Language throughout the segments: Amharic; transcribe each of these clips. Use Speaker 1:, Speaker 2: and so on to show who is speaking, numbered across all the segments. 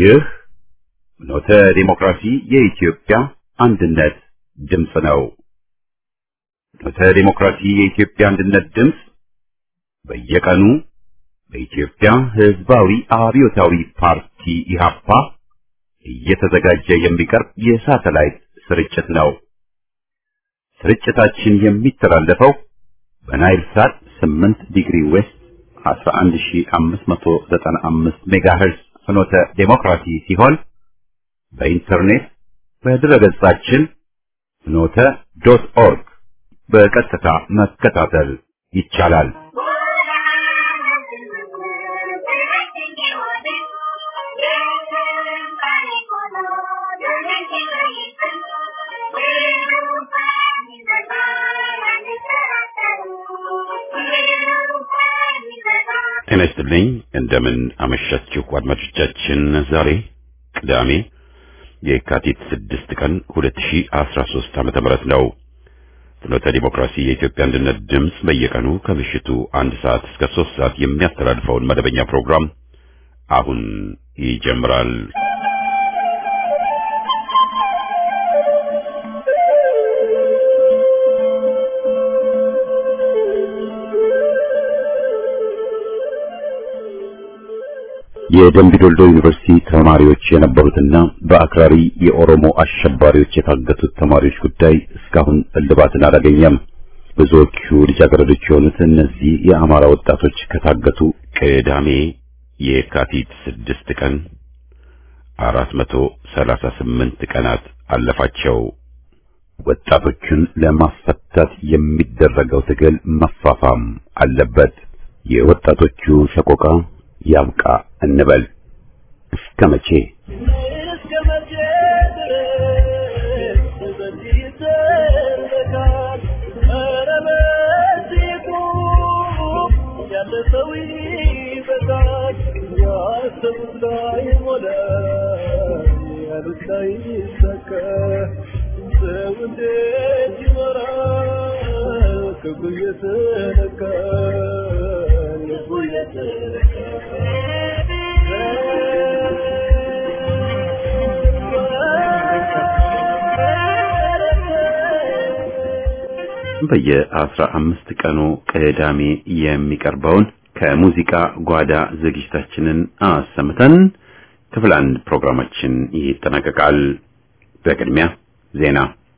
Speaker 1: ይህ ኖተ ዲሞክራሲ የኢትዮጵያ አንድነት ድምፅ ነው። ኖተ ዲሞክራሲ የኢትዮጵያ አንድነት ድምፅ በየቀኑ በኢትዮጵያ ሕዝባዊ አብዮታዊ ፓርቲ ኢህአፓ እየተዘጋጀ የሚቀርብ የሳተላይት ስርጭት ነው። ስርጭታችን የሚተላለፈው በናይል ሳት 8 ዲግሪ ዌስት 11595 ሜጋሄርዝ ፍኖተ ዴሞክራሲ ሲሆን በኢንተርኔት በድረገጻችን ፍኖተ ዶት ኦርግ በቀጥታ መከታተል ይቻላል። ጤና ይስጥልኝ። እንደምን አመሻችሁ አድማጮቻችን። ዛሬ ቅዳሜ የካቲት 6 ቀን 2013 ዓመተ ምህረት ነው። ፍኖተ ዲሞክራሲ የኢትዮጵያ አንድነት ድምፅ በየቀኑ ከምሽቱ አንድ ሰዓት እስከ 3 ሰዓት የሚያስተላልፈውን መደበኛ ፕሮግራም አሁን ይጀምራል። የደምቢ ዶልዶ ዩኒቨርሲቲ ተማሪዎች የነበሩትና በአክራሪ የኦሮሞ አሸባሪዎች የታገቱት ተማሪዎች ጉዳይ እስካሁን እልባትን አላገኘም። ብዙዎቹ ልጃገረዶች የሆኑት እነዚህ የአማራ ወጣቶች ከታገቱ ቅዳሜ የካቲት ስድስት ቀን አራት መቶ ሰላሳ ስምንት ቀናት አለፋቸው። ወጣቶቹን ለማስፈታት የሚደረገው ትግል መፋፋም አለበት። የወጣቶቹ ሰቆቃ ያብቃ እንበል። እስከ መቼ በየአስራ አምስት ቀኑ ቅዳሜ የሚቀርበውን ከሙዚቃ ጓዳ ዝግጅታችንን አሰምተን ክፍል አንድ ፕሮግራማችን ይጠናቀቃል። በቅድሚያ ዜና።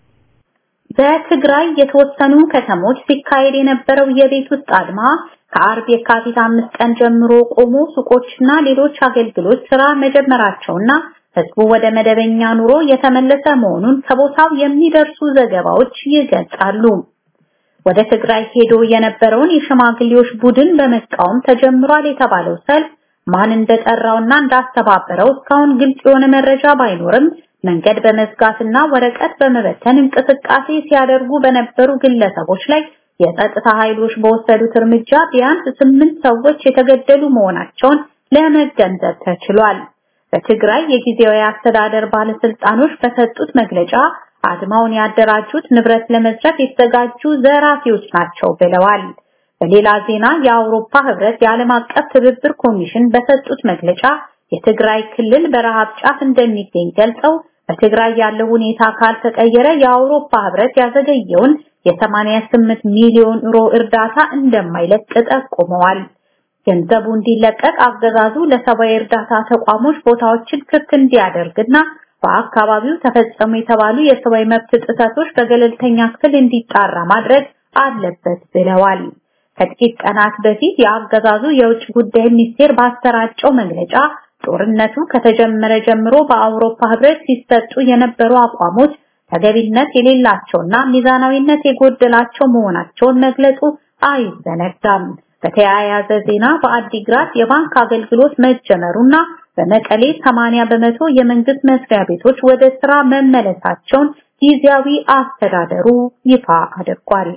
Speaker 2: በትግራይ የተወሰኑ ከተሞች ሲካሄድ የነበረው የቤት ውስጥ አድማ ከአርብ የካቲት አምስት ቀን ጀምሮ ቆሞ ሱቆችና ሌሎች አገልግሎት ስራ መጀመራቸውና ህዝቡ ወደ መደበኛ ኑሮ የተመለሰ መሆኑን ከቦታው የሚደርሱ ዘገባዎች ይገልጻሉ። ወደ ትግራይ ሄዶ የነበረውን የሽማግሌዎች ቡድን በመቃወም ተጀምሯል የተባለው ሰልፍ ማን እንደጠራውና እንዳስተባበረው እስካሁን ግልጽ የሆነ መረጃ ባይኖርም መንገድ በመዝጋትና ወረቀት በመበተን እንቅስቃሴ ሲያደርጉ በነበሩ ግለሰቦች ላይ የጸጥታ ኃይሎች በወሰዱት እርምጃ ቢያንስ ስምንት ሰዎች የተገደሉ መሆናቸውን ለመገንዘብ ተችሏል። በትግራይ የጊዜያዊ አስተዳደር ባለስልጣኖች በሰጡት መግለጫ አድማውን ያደራጁት ንብረት ለመዝረፍ የተዘጋጁ ዘራፊዎች ናቸው ብለዋል። በሌላ ዜና የአውሮፓ ህብረት የዓለም አቀፍ ትብብር ኮሚሽን በሰጡት መግለጫ የትግራይ ክልል በረሃብ ጫፍ እንደሚገኝ ገልጸው በትግራይ ያለው ሁኔታ ካልተቀየረ የአውሮፓ ህብረት ያዘገየውን የ88 ሚሊዮን ዩሮ እርዳታ እንደማይለቅ ጠቁመዋል። ገንዘቡ እንዲለቀቅ አገዛዙ ለሰብአዊ እርዳታ ተቋሞች ቦታዎችን ክፍት እንዲያደርግና በአካባቢው ተፈጸሙ የተባሉ የሰብአዊ መብት ጥሰቶች በገለልተኛ ክፍል እንዲጣራ ማድረግ አለበት ብለዋል። ከጥቂት ቀናት በፊት የአገዛዙ የውጭ ጉዳይ ሚኒስቴር ባሰራጨው መግለጫ ጦርነቱ ከተጀመረ ጀምሮ በአውሮፓ ህብረት ሲሰጡ የነበሩ አቋሞች ተገቢነት የሌላቸውና ሚዛናዊነት የጎደላቸው መሆናቸውን መግለጹ አይዘነጋም። በተያያዘ ዜና በአዲግራት የባንክ አገልግሎት መጀመሩና በመቀሌ 80 በመቶ የመንግስት መስሪያ ቤቶች ወደ ስራ መመለሳቸውን ጊዜያዊ አስተዳደሩ ይፋ አድርጓል።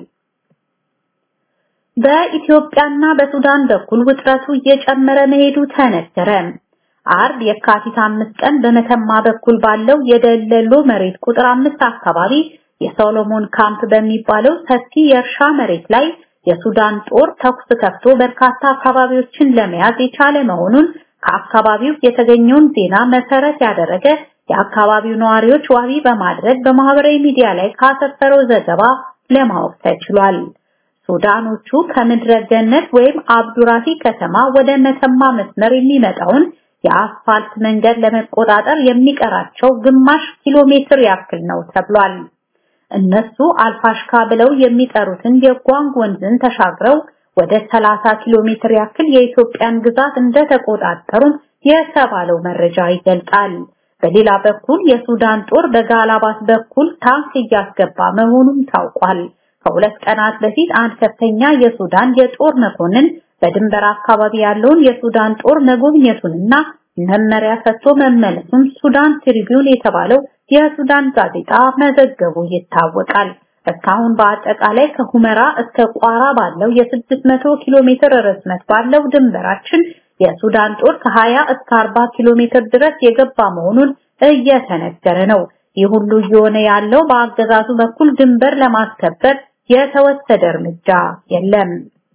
Speaker 2: በኢትዮጵያና በሱዳን በኩል ውጥረቱ እየጨመረ መሄዱ ተነገረ። አርብ የካቲት አምስት ቀን በመተማ በኩል ባለው የደለሎ መሬት ቁጥር አምስት አካባቢ የሶሎሞን ካምፕ በሚባለው ሰፊ የእርሻ መሬት ላይ የሱዳን ጦር ተኩስ ከፍቶ በርካታ አካባቢዎችን ለመያዝ የቻለ መሆኑን ከአካባቢው የተገኘውን ዜና መሰረት ያደረገ የአካባቢው ነዋሪዎች ዋቢ በማድረግ በማህበራዊ ሚዲያ ላይ ካሰፈረው ዘገባ ለማወቅ ተችሏል። ሱዳኖቹ ከምድረ ገነት ወይም አብዱራፊ ከተማ ወደ መተማ መስመር የሚመጣውን የአስፋልት መንገድ ለመቆጣጠር የሚቀራቸው ግማሽ ኪሎ ሜትር ያክል ነው ተብሏል። እነሱ አልፋሽካ ብለው የሚጠሩትን የጓንግ ወንዝን ተሻግረው ወደ 30 ኪሎ ሜትር ያክል የኢትዮጵያን ግዛት እንደተቆጣጠሩም የተባለው መረጃ ይገልጻል። በሌላ በኩል የሱዳን ጦር በጋላባት በኩል ታንክ እያስገባ መሆኑም ታውቋል። ከሁለት ቀናት በፊት አንድ ከፍተኛ የሱዳን የጦር መኮንን በድንበር አካባቢ ያለውን የሱዳን ጦር መጎብኘቱንና መመሪያ ሰጥቶ መመለሱን ሱዳን ትሪቢዩን የተባለው የሱዳን ጋዜጣ መዘገቡ ይታወቃል። እስካሁን በአጠቃላይ ከሁመራ እስከ ቋራ ባለው የ600 ኪሎ ሜትር ርዝመት ባለው ድንበራችን የሱዳን ጦር ከ20 እስከ 40 ኪሎ ሜትር ድረስ የገባ መሆኑን እየተነገረ ነው። ይህ ሁሉ እየሆነ ያለው በአገዛዙ በኩል ድንበር ለማስከበር የተወሰደ እርምጃ የለም።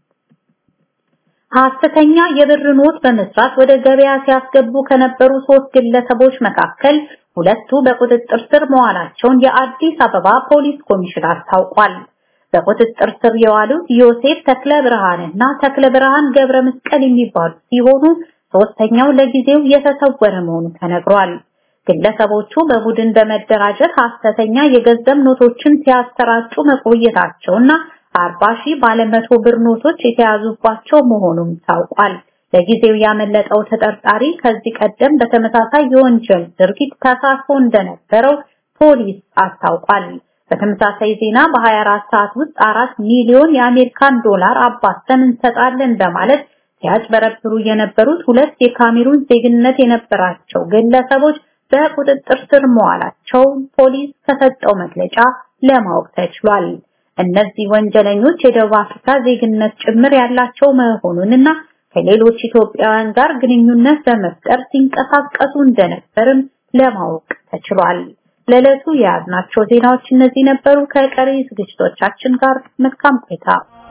Speaker 2: ሐሰተኛ የብር ኖት በመስራት ወደ ገበያ ሲያስገቡ ከነበሩ ሶስት ግለሰቦች መካከል ሁለቱ በቁጥጥር ስር መዋላቸውን የአዲስ አበባ ፖሊስ ኮሚሽን አስታውቋል። በቁጥጥር ስር የዋሉት ዮሴፍ ተክለ ብርሃንና ተክለ ብርሃን ገብረ መስቀል የሚባሉ ሲሆኑ ሶስተኛው ለጊዜው የተሰወረ መሆኑ ተነግሯል። ግለሰቦቹ በቡድን በመደራጀት ሐሰተኛ የገንዘብ ኖቶችን ሲያሰራጩ መቆየታቸውና አርባ ሺህ ባለመቶ ብር ኖቶች የተያዙባቸው መሆኑም ታውቋል። ለጊዜው ያመለጠው ተጠርጣሪ ከዚህ ቀደም በተመሳሳይ የወንጀል ድርጊት ተሳትፎ እንደነበረው ፖሊስ አስታውቋል። በተመሳሳይ ዜና በ24 ሰዓት ውስጥ አራት ሚሊዮን የአሜሪካን ዶላር አባስተን እንሰጣለን በማለት ሲያጭበረብሩ የነበሩት ሁለት የካሜሩን ዜግነት የነበራቸው ግለሰቦች በቁጥጥር ስር መዋላቸው ፖሊስ ከሰጠው መግለጫ ለማወቅ ተችሏል። እነዚህ ወንጀለኞች የደቡብ አፍሪካ ዜግነት ጭምር ያላቸው መሆኑንና ከሌሎች ኢትዮጵያውያን ጋር ግንኙነት በመፍጠር ሲንቀሳቀሱ እንደነበርም ለማወቅ ተችሏል። ለዕለቱ የያዝናቸው ዜናዎች እነዚህ ነበሩ። ከቀሪ ዝግጅቶቻችን ጋር መልካም ቆይታ።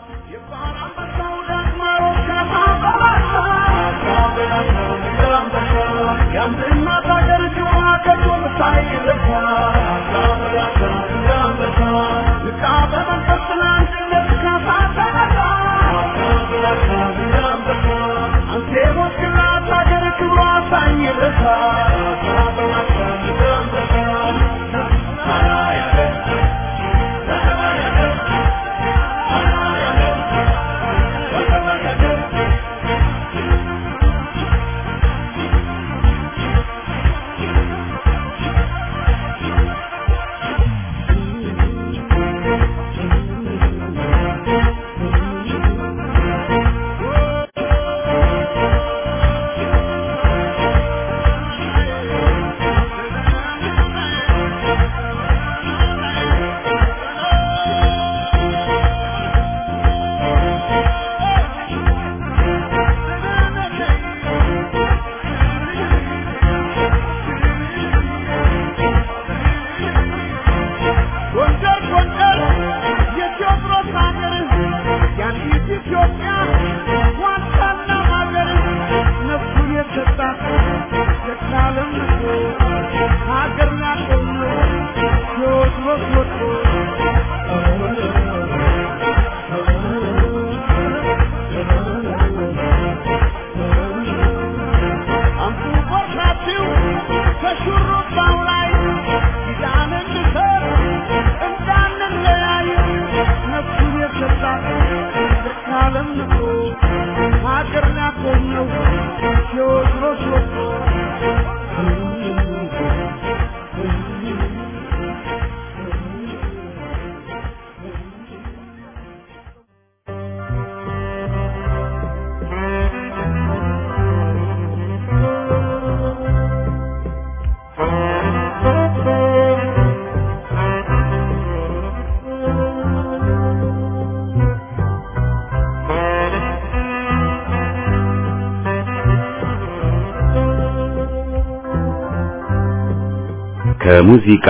Speaker 1: ከሙዚቃ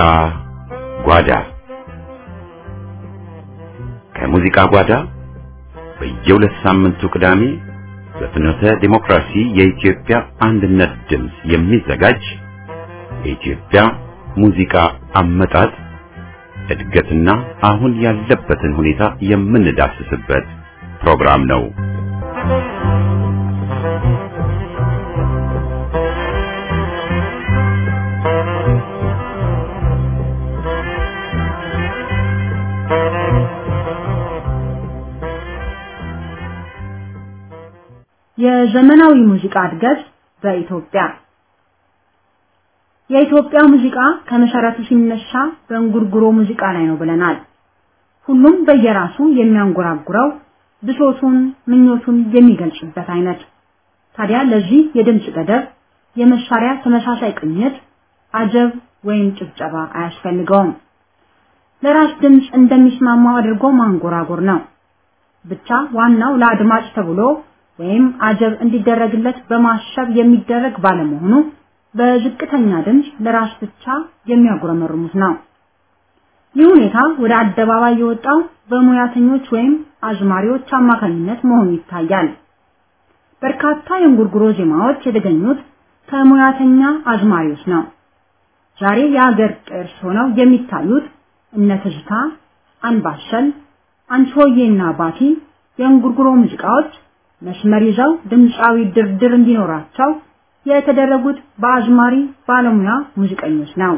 Speaker 1: ጓዳ ከሙዚቃ ጓዳ በየሁለት ሳምንቱ ቅዳሜ በፍኖተ ዲሞክራሲ የኢትዮጵያ አንድነት ድምፅ የሚዘጋጅ የኢትዮጵያ ሙዚቃ አመጣጥ እድገትና አሁን ያለበትን ሁኔታ የምንዳስስበት ፕሮግራም ነው።
Speaker 3: የዘመናዊ ሙዚቃ እድገት በኢትዮጵያ የኢትዮጵያ ሙዚቃ ከመሰረቱ ሲነሳ በእንጉርጉሮ ሙዚቃ ላይ ነው ብለናል። ሁሉም በየራሱ የሚያንጎራጉረው ብሶቱን፣ ምኞቱን የሚገልጽበት አይነት። ታዲያ ለዚህ የድምፅ ገደብ፣ የመሳሪያ ተመሳሳይ ቅኝት፣ አጀብ ወይም ጭብጨባ አያስፈልገውም። ለራስ ድምፅ እንደሚስማማው አድርጎ ማንጎራጎር ነው። ብቻ ዋናው ለአድማጭ ተብሎ ወይም አጀብ እንዲደረግለት በማሰብ የሚደረግ ባለመሆኑ በዝቅተኛ ድምፅ ለራስ ብቻ የሚያጉረመርሙት ነው። ይህ ሁኔታ ወደ አደባባይ የወጣው በሙያተኞች ወይም አዝማሪዎች አማካኝነት መሆኑ ይታያል። በርካታ የእንጉርጉሮ ዜማዎች የተገኙት ከሙያተኛ አዝማሪዎች ነው። ዛሬ የሀገር ቅርስ ሆነው የሚታዩት እነ ትዝታ፣ አንባሰል፣ አንቺሆዬና ባቲ የእንጉርጉሮ ሙዚቃዎች መስመር ይዘው ድምፃዊ ድርድር እንዲኖራቸው የተደረጉት በአዝማሪ ባለሙያ ሙዚቀኞች ነው።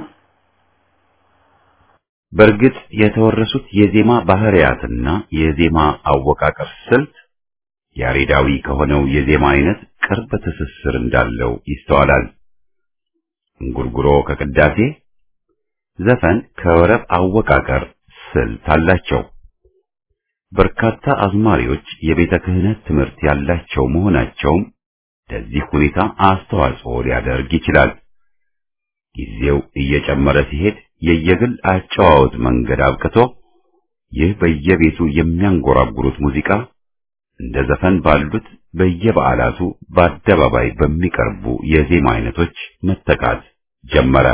Speaker 1: በእርግጥ የተወረሱት የዜማ ባህሪያትና የዜማ አወቃቀር ስልት ያሬዳዊ ከሆነው የዜማ አይነት ቅርብ ትስስር እንዳለው ይስተዋላል። እንጉርጉሮ ከቅዳሴ፣ ዘፈን ከወረብ አወቃቀር ስልት አላቸው። በርካታ አዝማሪዎች የቤተ ክህነት ትምህርት ያላቸው መሆናቸውም ለዚህ ሁኔታ አስተዋጽኦ ሊያደርግ ይችላል። ጊዜው እየጨመረ ሲሄድ የየግል አጨዋወት መንገድ አብቅቶ ይህ በየቤቱ የሚያንጎራጉሩት ሙዚቃ እንደ ዘፈን ባሉት በየበዓላቱ በአደባባይ በሚቀርቡ የዜማ አይነቶች መተካት ጀመረ።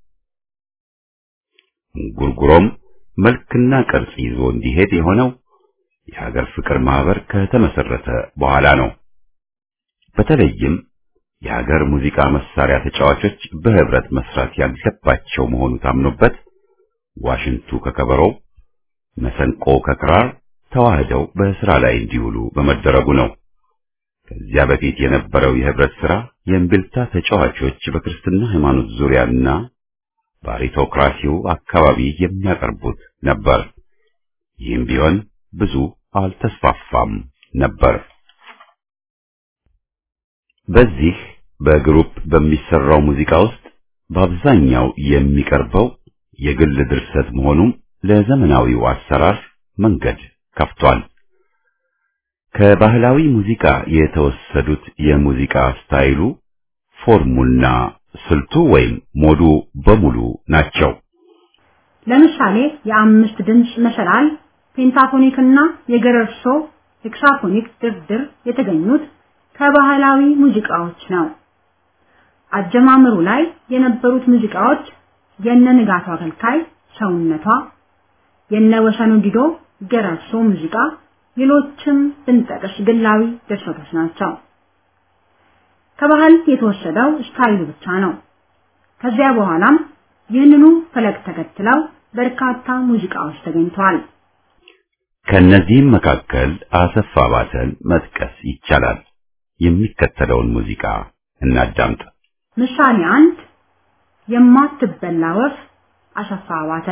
Speaker 1: እንጉርጉሮም መልክና ቅርጽ ይዞ እንዲሄድ የሆነው የሀገር ፍቅር ማህበር ከተመሰረተ በኋላ ነው። በተለይም የሀገር ሙዚቃ መሳሪያ ተጫዋቾች በህብረት መስራት ያለባቸው መሆኑ ታምኖበት ዋሽንቱ ከከበሮው፣ መሰንቆ ከክራር ተዋህደው በስራ ላይ እንዲውሉ በመደረጉ ነው። ከዚያ በፊት የነበረው የህብረት ስራ የእምቢልታ ተጫዋቾች በክርስትና ሃይማኖት ዙሪያና በአሪቶክራሲው አካባቢ የሚያቀርቡት ነበር። ይህም ቢሆን ብዙ አልተስፋፋም ነበር። በዚህ በግሩፕ በሚሰራው ሙዚቃ ውስጥ በአብዛኛው የሚቀርበው የግል ድርሰት መሆኑም ለዘመናዊው አሰራር መንገድ ከፍቷል። ከባህላዊ ሙዚቃ የተወሰዱት የሙዚቃ ስታይሉ፣ ፎርሙና ስልቱ ወይም ሞዱ በሙሉ ናቸው።
Speaker 3: ለምሳሌ የአምስት ድምፅ መሰላል፣ ፔንታፎኒክ እና የገረርሶ ሄክሳፎኒክ ድርድር የተገኙት ከባህላዊ ሙዚቃዎች ነው። አጀማመሩ ላይ የነበሩት ሙዚቃዎች የነ ንጋቱ አገልካይ ሰውነቷ፣ የነ ወሰኑ ዲዶ ገረርሶ ሙዚቃ፣ ሌሎችም ብንጠቅስ ግላዊ ድርሰቶች ናቸው። ከባህል የተወሰደው ስታይሉ ብቻ ነው። ከዚያ በኋላም ይህንኑ ፈለግ ተከትለው በርካታ ሙዚቃዎች ተገኝተዋል።
Speaker 1: ከነዚህም መካከል አሰፋ ባተን መጥቀስ ይቻላል። የሚከተለውን ሙዚቃ እናዳምጥ።
Speaker 3: ምሳሌ አንድ የማትበላ ወፍ አሰፋ ባተ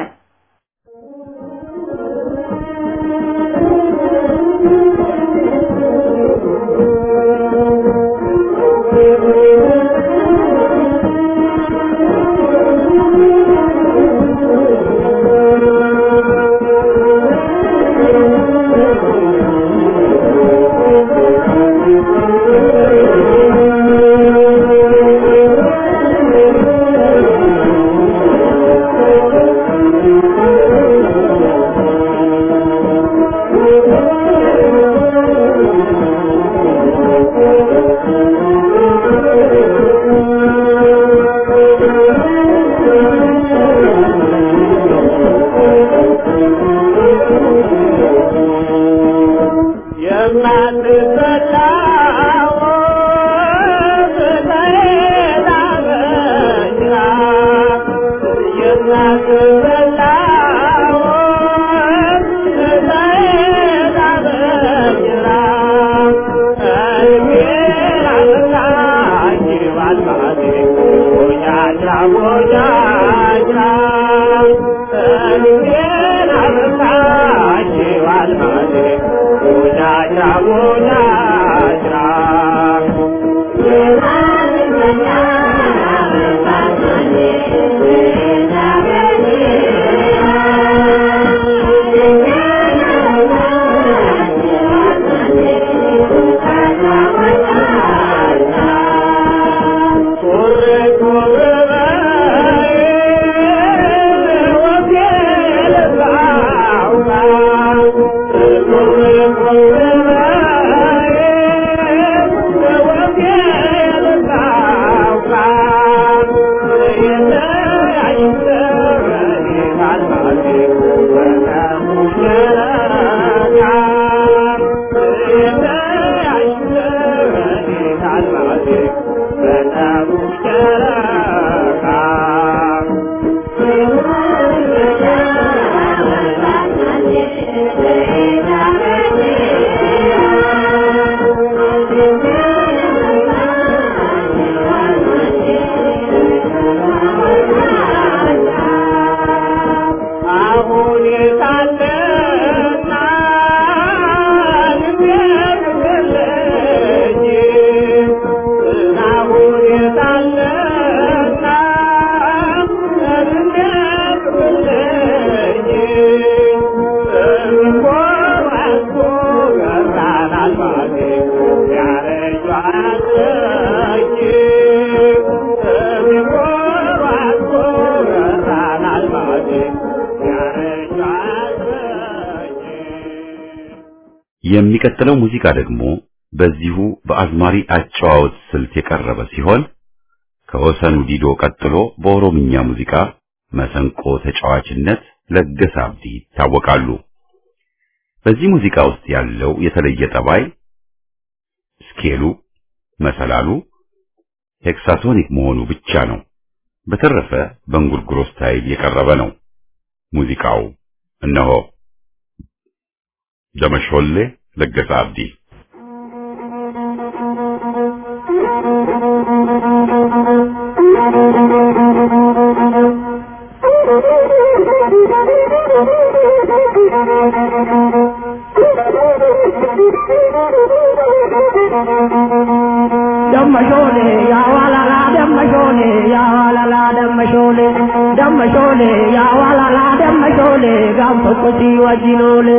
Speaker 4: የማትበላ
Speaker 1: የሚቀጥለው ሙዚቃ ደግሞ በዚሁ በአዝማሪ አጨዋወት ስልት የቀረበ ሲሆን ከወሰኑ ዲዶ ቀጥሎ በኦሮምኛ ሙዚቃ መሰንቆ ተጫዋችነት ለገሰ አብዲ ይታወቃሉ። በዚህ ሙዚቃ ውስጥ ያለው የተለየ ጠባይ ስኬሉ፣ መሰላሉ ሄክሳቶኒክ መሆኑ ብቻ ነው። በተረፈ በእንጉርጉሮ ስታይል የቀረበ ነው። ሙዚቃው እነሆ ደመሾሌ ለገሰ አብዲ
Speaker 4: ደመሾሌ ያዋላላ ደመሾሌ ያዋላላ ደመሾሌ ደመሾሌ ያዋላላ ደመሾሌ ጋም tokko si wajjinoole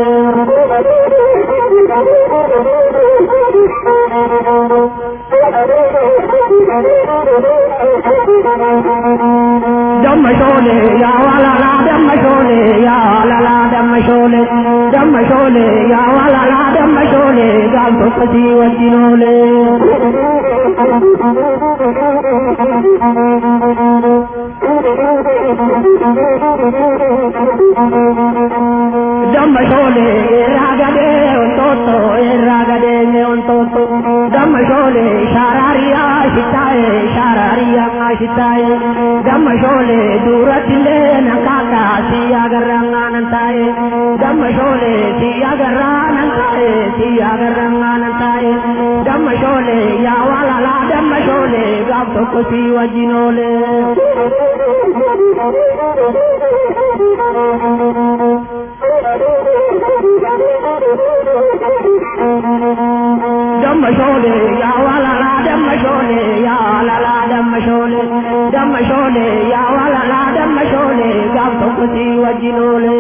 Speaker 4: ደመሾሌ ያዋላላ ደመሾሌ ያዋላላ ደመሾሌ ደመሾሌ ያዋላላ ደመሾሌ ጋም tokko si wajjinoole Dammashole irragade ontotto irragade ne ontotto Dammashole sharariya shitaye sharariya shitaye Dammashole duratile nakaka siya garanga nantaye Dammashole siya garanga nantaye siya garanga nantaye Dammashole ya walala dammashole gab tokko si wajinole Dammashole ya walala dammashole ya walala dammashole dammashole ya walala dammashole gab tokko si wajinole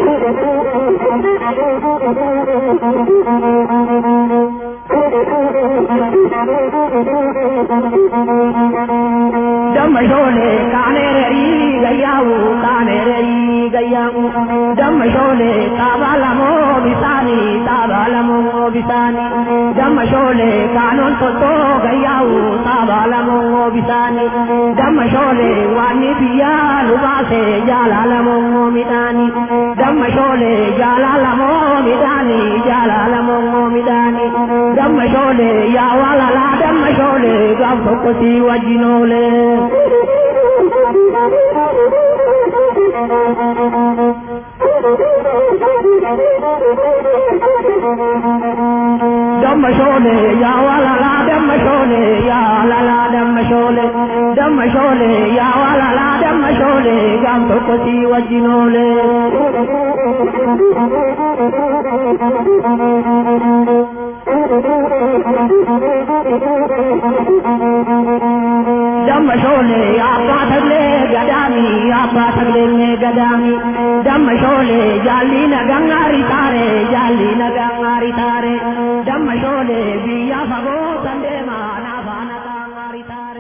Speaker 4: Dammashole kanereri gayyawu kanereri gayyawu Dammashole tabalamo bisani tabalamo bisani Dammashole kanon toto gayyawu tabalamo bisani Dammashole wani biya lubase jalalamo midani Dammashole jalalamo midani jalalamo midani Dammashole ya walala dammashole gam tokko si wajinole dammashole ya walala dammashole ya lala dammashole dammashole ya walala dammashole gam tokko si wajinole ደመሾሌ አባ ተግሌ ገዳሚ አባ ተግሌ ገዳሚ ደመሾሌ ጃሊ ነጋሪ ታሬ ጃሊ ነጋሪ ታሬ ደመሾሌ ብያ ፈጎ ሰንዴማ ናፋ ነጋሪ ታሬ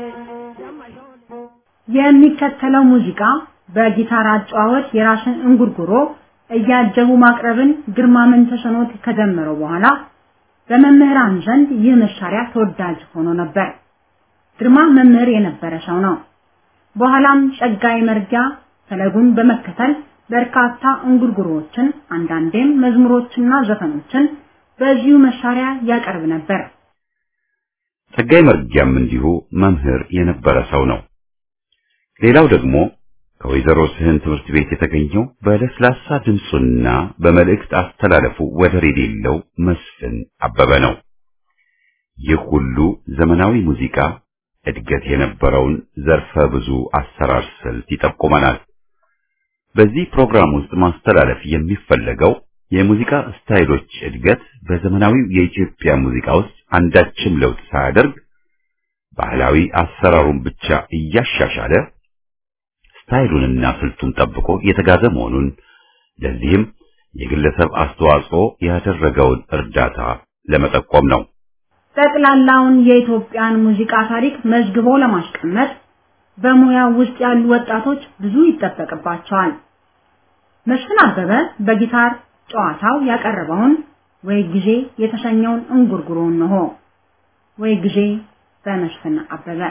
Speaker 3: የሚከተለው ሙዚቃ በጊታር አጨዋወት የራስን እንጉርጉሮ እያጀቡ ማቅረብን ግርማ መንተሰኖት ከጀመረው በኋላ በመምህራን ዘንድ ይህ መሳሪያ ተወዳጅ ሆኖ ነበር። ግርማ መምህር የነበረ ሰው ነው። በኋላም ጸጋይ መርጊያ ፈለጉን በመከተል በርካታ እንጉርጉሮዎችን አንዳንዴም መዝሙሮችና ዘፈኖችን በዚሁ መሳሪያ ያቀርብ ነበር።
Speaker 1: ጸጋይ መርጊያም እንዲሁ መምህር የነበረ ሰው ነው። ሌላው ደግሞ ከወይዘሮ ስህን ትምህርት ቤት የተገኘው በለስላሳ ድምፁና በመልእክት አስተላለፉ ወደር የሌለው መስፍን አበበ ነው። ይህ ሁሉ ዘመናዊ ሙዚቃ እድገት የነበረውን ዘርፈ ብዙ አሰራር ስልት ይጠቁመናል። በዚህ ፕሮግራም ውስጥ ማስተላለፍ የሚፈለገው የሙዚቃ ስታይሎች እድገት በዘመናዊው የኢትዮጵያ ሙዚቃ ውስጥ አንዳችም ለውጥ ሳያደርግ ባህላዊ አሰራሩን ብቻ እያሻሻለ ስታይሉንና ስልቱን ጠብቆ የተጋዘ መሆኑን ለዚህም የግለሰብ አስተዋጽኦ ያደረገውን እርዳታ ለመጠቆም ነው።
Speaker 3: ጠቅላላውን የኢትዮጵያን ሙዚቃ ታሪክ መዝግቦ ለማስቀመጥ በሙያው ውስጥ ያሉ ወጣቶች ብዙ ይጠበቅባቸዋል። መስፍን አበበ በጊታር ጨዋታው ያቀረበውን ወይ ጊዜ የተሰኘውን እንጉርጉሮን ነው። ወይ ጊዜ በመስፍን አበበ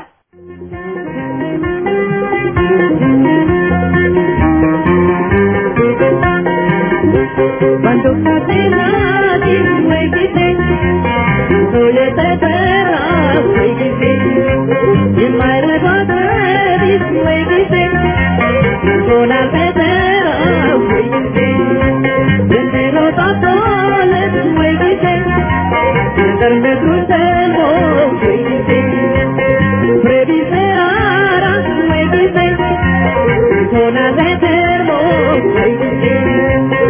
Speaker 4: Cuando casi nadie me dice, soy eterna, me dice, y my recuerdo is me dice, con la eterna, me dice, desde los patrones me dice, desde el crucero me dice, previserara me dice, con la eterna me dice.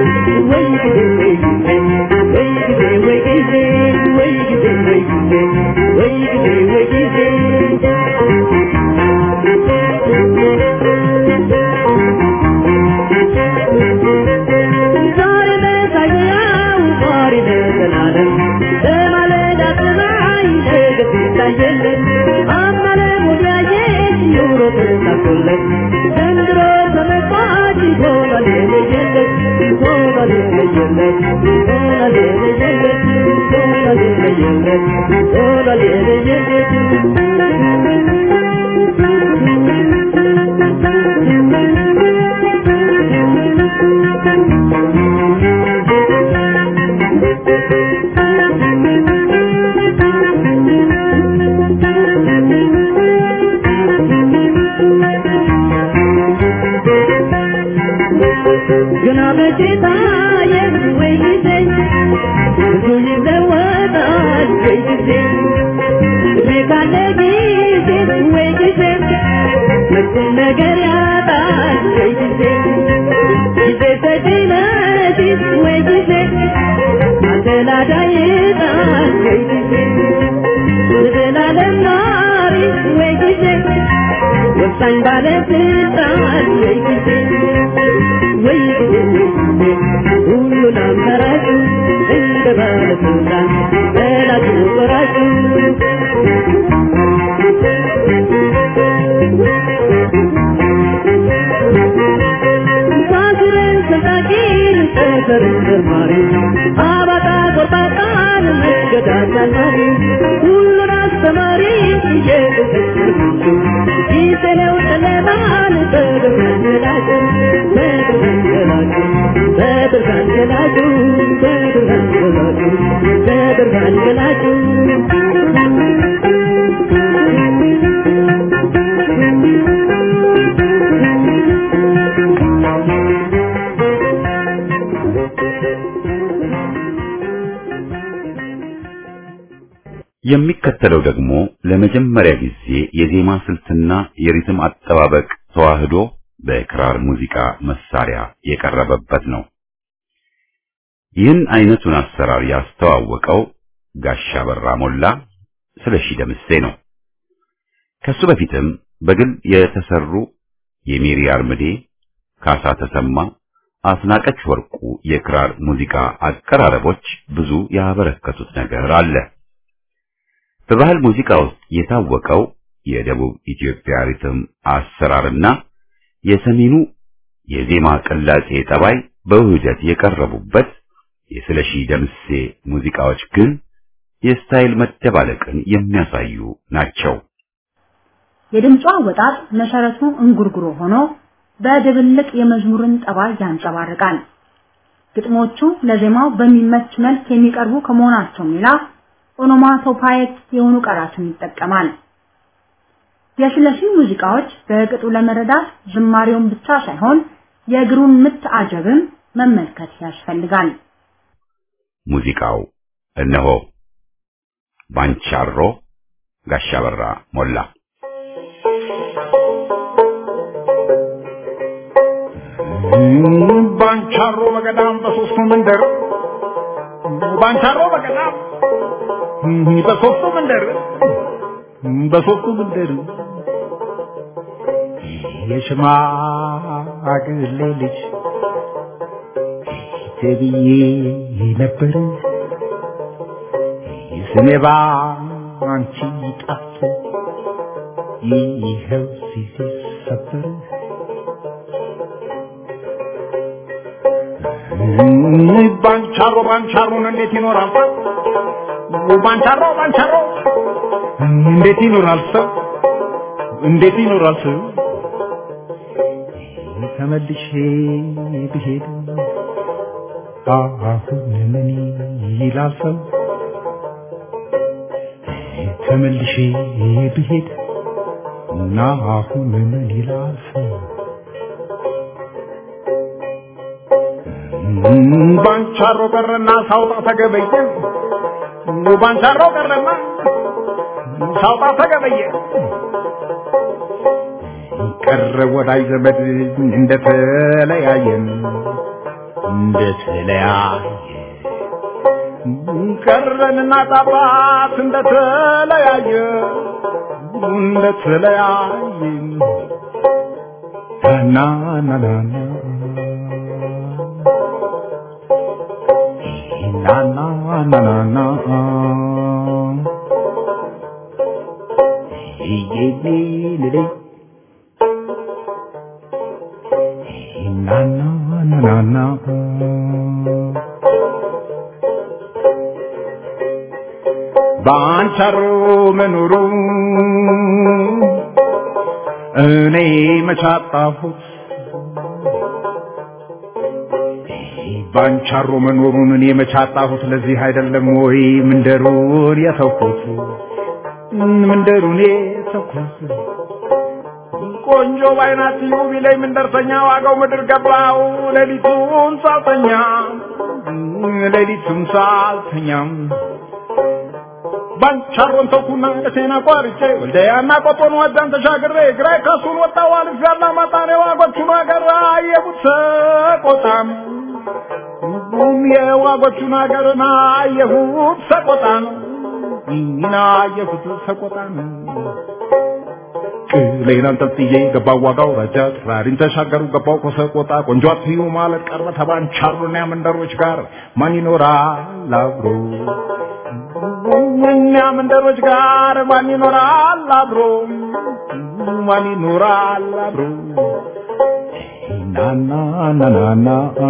Speaker 4: ዘንድሮ ተመጣጭ ሆኗል የለየለት ሆኗል የለየለት ሆኗል የለየለት ሆኗል የለየለት ሆኗል የለየለት ገና በጌታዬ ወይ ጊዜ ብዙ ይለወጣል ወይ ጊዜ እድሜ ካለ ጊዜ ወይ ጊዜ መጥፎ ነገር ያጣል ወይ ጊዜ ጊዜ ተጭነሽ ወይ ጊዜ አደላዳይ ይጣል ወይ ጊዜ ዘላለም ናሪ ወይ ጊዜ ወሳኝ ባለስልጣን ወይ ጊዜ ወይ ጊዜ ሁሉን አማራጭ እንደ ባለስልጣን በላጩ ቆራጩ ሳስረን ሰጣቂን ጠፈርን መርማሪ አባጣ ጎርባጣን መስገዳት አልማሪ ሁሉን አስተማሪ እየተሰጡ ጊዜው ጨለማን በብርሃን ገላጩ በብርሃን ገላጩ በብርሃን ገላጩ በብርሃን ገላጩ በብርሃን ገላጩ
Speaker 1: የሚከተለው ደግሞ ለመጀመሪያ ጊዜ የዜማ ስልትና የሪትም አጠባበቅ ተዋህዶ በክራር ሙዚቃ መሳሪያ የቀረበበት ነው። ይህን አይነቱን አሰራር ያስተዋወቀው ጋሻ በራ ሞላ ስለሺ ደምሴ ነው። ከሱ በፊትም በግል የተሰሩ የሜሪ አርምዴ፣ ካሳ ተሰማ፣ አስናቀች ወርቁ የክራር ሙዚቃ አቀራረቦች ብዙ ያበረከቱት ነገር አለ። በባህል ሙዚቃ ውስጥ የታወቀው የደቡብ ኢትዮጵያ ሪትም አሰራርና የሰሜኑ የዜማ ቅላጼ ጠባይ በውህደት የቀረቡበት የስለሺ ደምሴ ሙዚቃዎች ግን የስታይል መደባለቅን የሚያሳዩ ናቸው።
Speaker 3: የድምጿ አወጣጥ መሰረቱ እንጉርጉሮ ሆኖ በድብልቅ የመዝሙርን ጠባይ ያንጸባርቃል። ግጥሞቹ ለዜማው በሚመች መልክ የሚቀርቡ ከመሆናቸውም ሌላ ኦኖማቶፓይክ የሆኑ ቃላትን ይጠቀማል። የስለሺ ሙዚቃዎች በቅጡ ለመረዳት ዝማሬውን ብቻ ሳይሆን የእግሩን ምት አጀብም መመልከት ያስፈልጋል።
Speaker 1: ሙዚቃው እነሆ ባንቻሮ ጋሻ በራ ሞላ
Speaker 5: ባንቻሮ በገዳም በሶስቱ መንደር ባንቻሮ በገዳም በሶስቱ መንደር በሶስቱ መንደር የሽማግሌ ልጅ ተብዬ ነበር ስሜ ባንቺ ጠፍቶ ይኸው ሲሰበር ባንቻሮ ባንቻሮን እንዴት ይኖራል ሰው? ባንቻሮ ባንቻሮ እንዴት ይኖራል ሰው? እንዴት ይኖራል ሰው? ተመልሼ ብሄድ አሁን ምን ይላል ሰው? ተመልሼ ብሄድ እና አሁን ምን ይላል ሰው? ባንቻሮ ቀረና ሳውጣ ተገበየ ባንቻሮ ቀረና ሳውጣ ተገበየ ቀረ ወዳጅ ዘመድ እንደተለያየን እንደተለያየ ቀረንና ጣባት እንደተለያየ እንደተለያየ ና ና ና ና na na na na na ye ye le le na na na na na ባንቻሮ መኖሩ እኔ መቻጣሁት ባንቻሮ መኖሩን እኔ መቻጣሁት ለዚህ አይደለም ወይ ምንደሩን የተውኩት ምንደሩን የተውኩት ቆንጆ ባይናት ዩ ቢለኝ ምንደርሰኛ ዋጋው ምድር ገባው ሌሊቱን ሳልተኛ ሌሊቱን ሳልተኛም ባንቻሮን ተውኩና ደሴና ቋርጬ ወልደያና ቆጦን ወዳን ተሻግሬ ግራይ ካሱን ወጣው አልፍ ያላ ማጣኔ ዋጎቹን አገር አየቡት ሰቆጣም ሁሉም የዋጎቹን አገርና አየሁት ሰቆጣ ነው ኢና አየሁት ሰቆጣ ነው ቅሌን አንጠልጥዬ ገባው ዋጋው ረጃ ጥራሪን ተሻገሩ ገባው ከሰቆጣ ቆንጆ አትዩ ማለት ቀረ ተባንቻሩና መንደሮች ጋር ማን ይኖራል አብሮ እኛ መንደሮች ጋር ማን ይኖራል አብሮ ማን ይኖራል አብሮ ናና ናና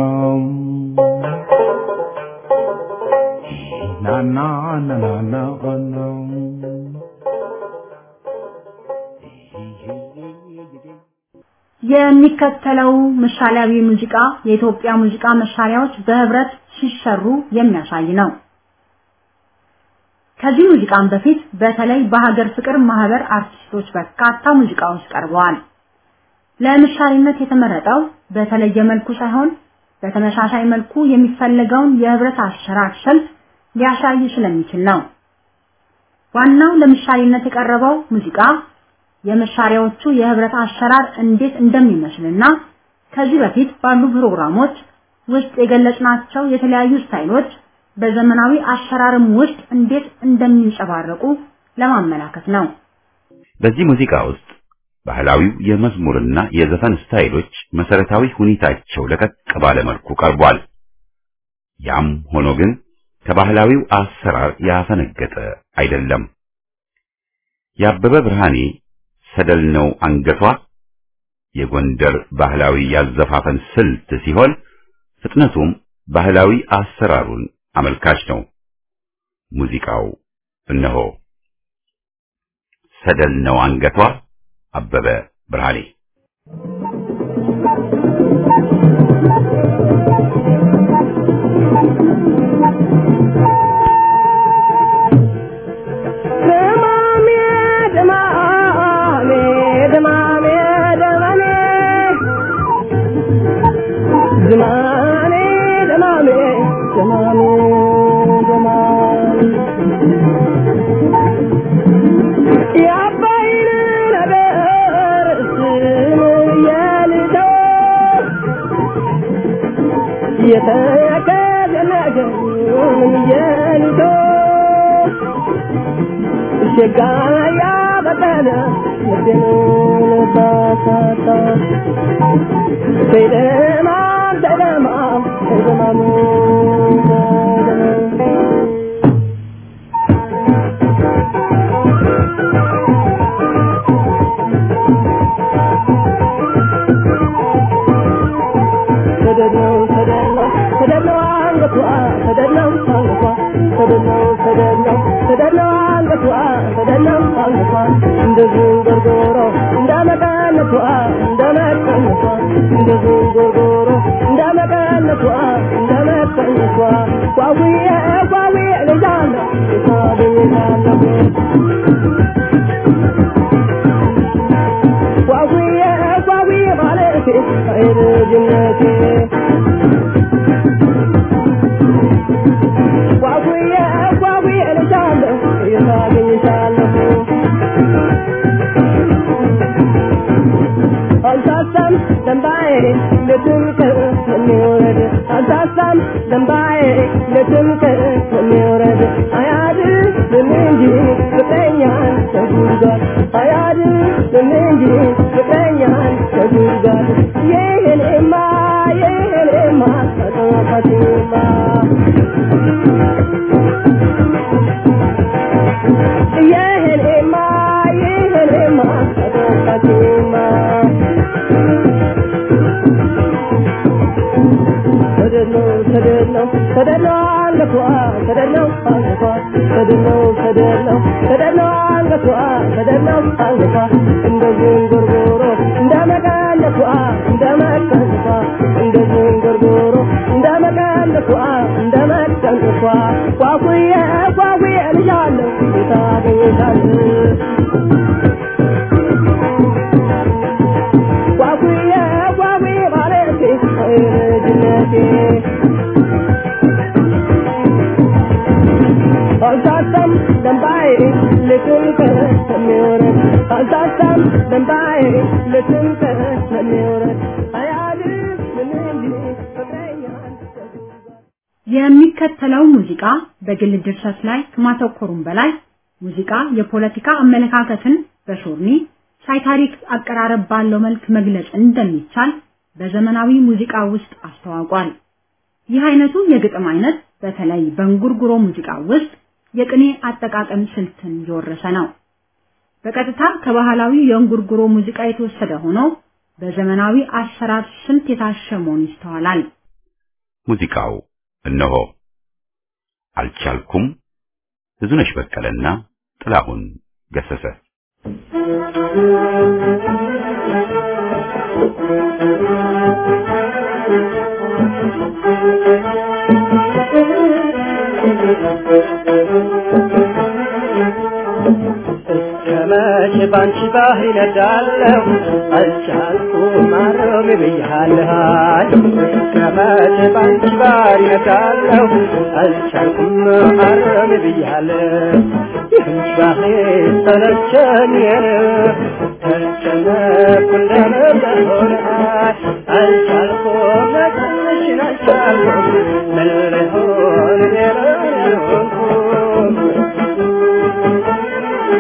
Speaker 5: ናና ናና
Speaker 3: የሚከተለው ምሳሌያዊ ሙዚቃ የኢትዮጵያ ሙዚቃ መሳሪያዎች በህብረት ሲሰሩ የሚያሳይ ነው። ከዚህ ሙዚቃም በፊት በተለይ በሀገር ፍቅር ማህበር አርቲስቶች በርካታ ሙዚቃዎች ቀርበዋል። ለምሳሌነት የተመረጠው በተለየ መልኩ ሳይሆን በተመሳሳይ መልኩ የሚፈለገውን የህብረት አሰራር ስልት ሊያሳይ ስለሚችል ነው። ዋናው ለምሳሌነት የቀረበው ሙዚቃ የመሳሪያዎቹ የህብረት አሰራር እንዴት እንደሚመስልና ከዚህ በፊት ባሉ ፕሮግራሞች ውስጥ የገለጽናቸው የተለያዩ ስታይሎች በዘመናዊ አሰራርም ውስጥ እንዴት እንደሚንጸባረቁ ለማመላከት ነው።
Speaker 1: በዚህ ሙዚቃ ውስጥ ባህላዊው የመዝሙርና የዘፈን ስታይሎች መሰረታዊ ሁኔታቸው ለቀቅ ባለ መልኩ ቀርቧል። ያም ሆኖ ግን ከባህላዊው አሰራር ያፈነገጠ አይደለም። የአበበ ብርሃኔ ሰደል ነው አንገቷ የጎንደር ባህላዊ ያዘፋፈን ስልት ሲሆን ፍጥነቱም ባህላዊ አሰራሩን አመልካች ነው። ሙዚቃው እነሆ ሰደል ነው አንገቷ አበበ ብርሃኔ
Speaker 3: የሚከተለው ሙዚቃ በግል ድርሰት ላይ ከማተኮሩም በላይ ሙዚቃ የፖለቲካ አመለካከትን በሾርኒ ሳይታሪክ አቀራረብ ባለው መልክ መግለጽ እንደሚቻል በዘመናዊ ሙዚቃ ውስጥ አስተዋውቋል። ይህ አይነቱ የግጥም አይነት በተለይ በእንጉርጉሮ ሙዚቃ ውስጥ የቅኔ አጠቃቀም ስልትን የወረሰ ነው። በቀጥታ ከባህላዊ የእንጉርጉሮ ሙዚቃ የተወሰደ ሆኖ በዘመናዊ አሰራር ስልት የታሸ መሆኑ ይስተዋላል።
Speaker 1: ሙዚቃው እነሆ አልቻልኩም ብዙነሽ በቀለና ጥላሁን ገሰሰ
Speaker 4: ከመቼ ባንቺ ባህር ይነዳለሁ አልቻልኩም ማረም ብያለሁ ከመቼ ባንቺ ባህር ይነዳለሁ አልቻልኩም ማረም ብያለሁ ይህን ባህር ሰለቸኝ ተጨነኩ እንደነበረ አልቻልኩም መቅንሽን አልቻልኩም ምን ልሆን ሌላ ሆንኩም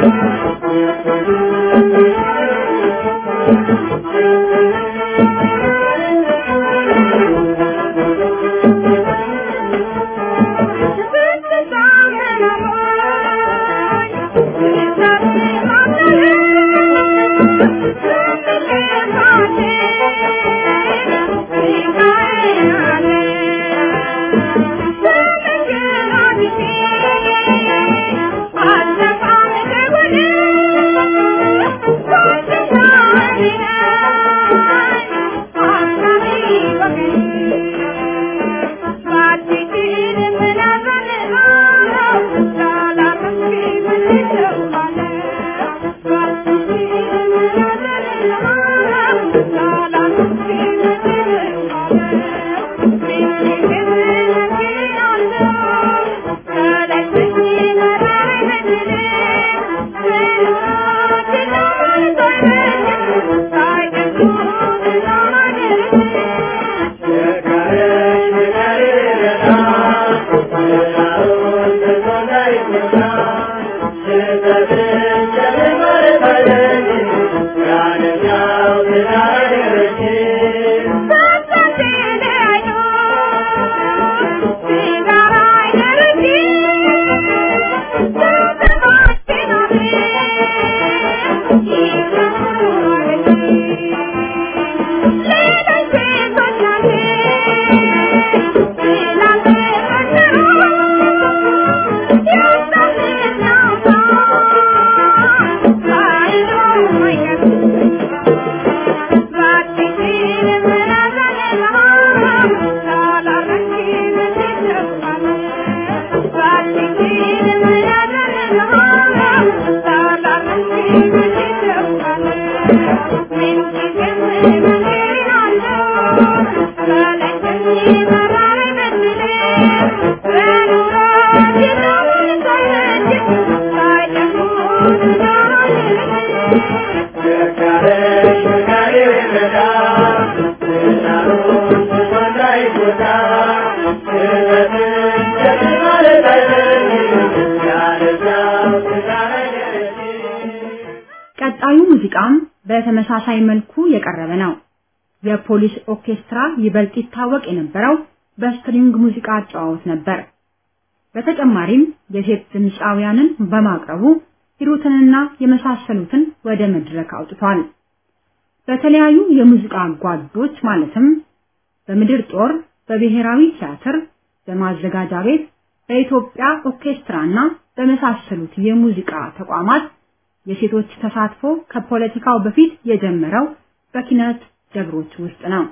Speaker 3: ቀጣዩ ሙዚቃም በተመሳሳይ መልኩ የቀረበ ነው። የፖሊስ ኦርኬስትራ ይበልጥ ይታወቅ የነበረው በስትሪንግ ሙዚቃ አጨዋወት ነበር። በተጨማሪም የሴት ድምፃውያንን በማቅረቡ ሂሩትንና የመሳሰሉትን ወደ መድረክ አውጥቷል። በተለያዩ የሙዚቃ ጓዶች ማለትም በምድር ጦር፣ በብሔራዊ ቲያትር፣ በማዘጋጃ ቤት፣ በኢትዮጵያ ኦርኬስትራና በመሳሰሉት የሙዚቃ ተቋማት የሴቶች ተሳትፎ ከፖለቲካው በፊት የጀመረው በኪነት ደብሮች ውስጥ ነው።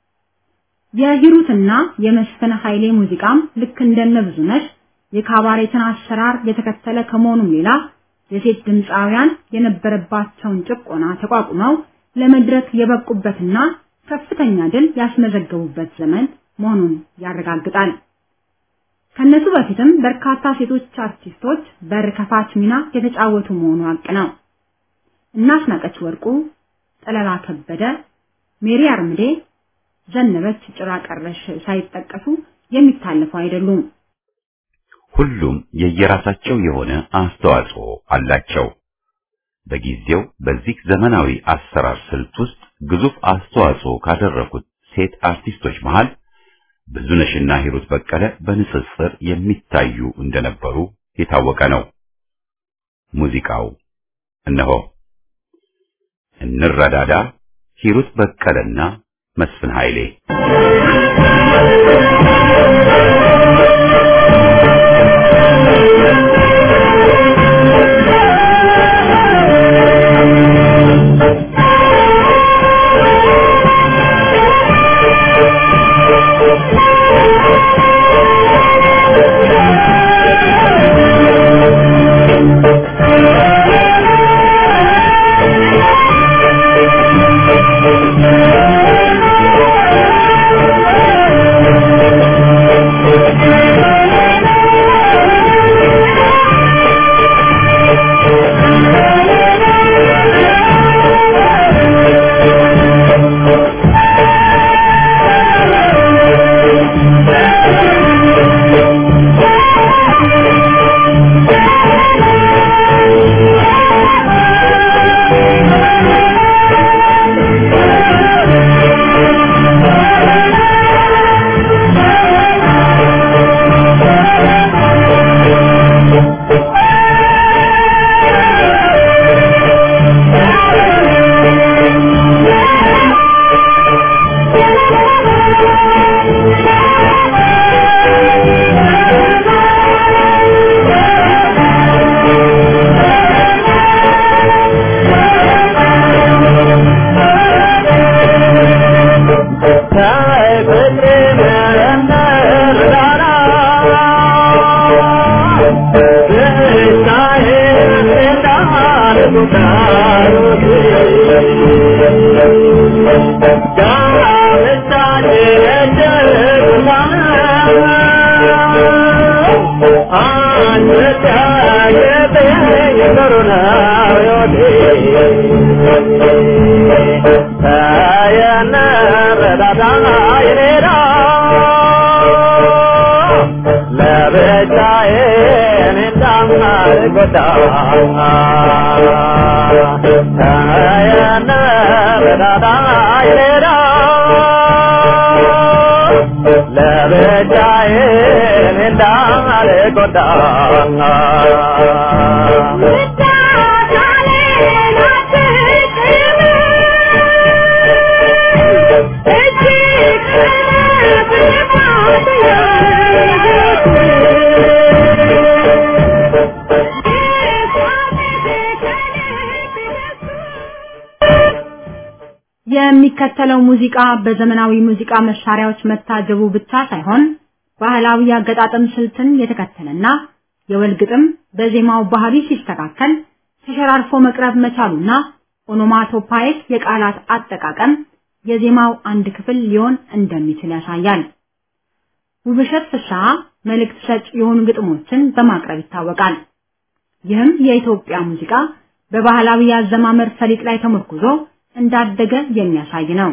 Speaker 3: የሂሩትና የመስፍን ኃይሌ ሙዚቃም ልክ እንደነ ብዙነሽ የካባሬትን አሰራር የተከተለ ከመሆኑም ሌላ የሴት ድምፃውያን የነበረባቸውን ጭቆና ተቋቁመው ለመድረክ የበቁበትና ከፍተኛ ድል ያስመዘገቡበት ዘመን መሆኑን ያረጋግጣል። ከነሱ በፊትም በርካታ ሴቶች አርቲስቶች በር ከፋች ሚና የተጫወቱ መሆኑ ሀቅ ነው። እናስናቀች ወርቁ፣ ጠለላ ከበደ፣ ሜሪ አርምዴ፣ ዘነበች ጭራ ቀረሽ ሳይጠቀሱ የሚታለፉ አይደሉም።
Speaker 1: ሁሉም የየራሳቸው የሆነ አስተዋጽኦ አላቸው። በጊዜው በዚህ ዘመናዊ አሰራር ስልት ውስጥ ግዙፍ አስተዋጽኦ ካደረጉት ሴት አርቲስቶች መሃል ብዙነሽና ሂሩት በቀለ በንጽጽር የሚታዩ እንደነበሩ የታወቀ ነው። ሙዚቃው እነሆ እንረዳዳ፣ ሂሩት በቀለና መስፍን ኃይሌ
Speaker 4: Thank you.
Speaker 3: የሚከተለው ሙዚቃ በዘመናዊ ሙዚቃ መሳሪያዎች መታጀቡ ብቻ ሳይሆን ባህላዊ አገጣጠም ስልትን የተከተለና የወል ግጥም በዜማው ባህሪ ሲስተካከል ተሸራርፎ መቅረብ መቻሉና ኦኖማቶፓይክ የቃላት አጠቃቀም የዜማው አንድ ክፍል ሊሆን እንደሚችል ያሳያል። ውብሸት ፍስሐ መልእክት ሰጭ የሆኑ ግጥሞችን በማቅረብ ይታወቃል። ይህም የኢትዮጵያ ሙዚቃ በባህላዊ የአዘማመር ሰሊጥ ላይ ተመርኩዞ እንዳደገ የሚያሳይ ነው።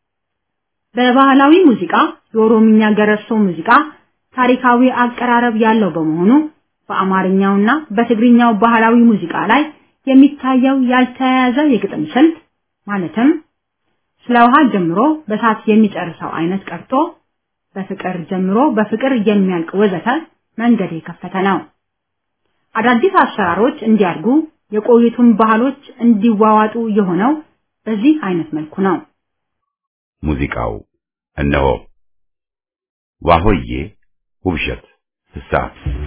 Speaker 3: በባህላዊ ሙዚቃ የኦሮምኛ ገረሶ ሙዚቃ ታሪካዊ አቀራረብ ያለው በመሆኑ በአማርኛውና በትግርኛው ባህላዊ ሙዚቃ ላይ የሚታየው ያልተያያዘ የግጥም ስልት ማለትም ስለ ውሃ ጀምሮ በሳት የሚጨርሰው አይነት ቀርቶ በፍቅር ጀምሮ በፍቅር የሚያልቅ ወዘተ መንገድ የከፈተ ነው። አዳዲስ አሰራሮች እንዲያድጉ የቆዩቱን ባህሎች እንዲዋዋጡ የሆነው በዚህ አይነት መልኩ ነው።
Speaker 1: ሙዚቃው እነሆ ዋሆዬ ውብሸት ፍስሐ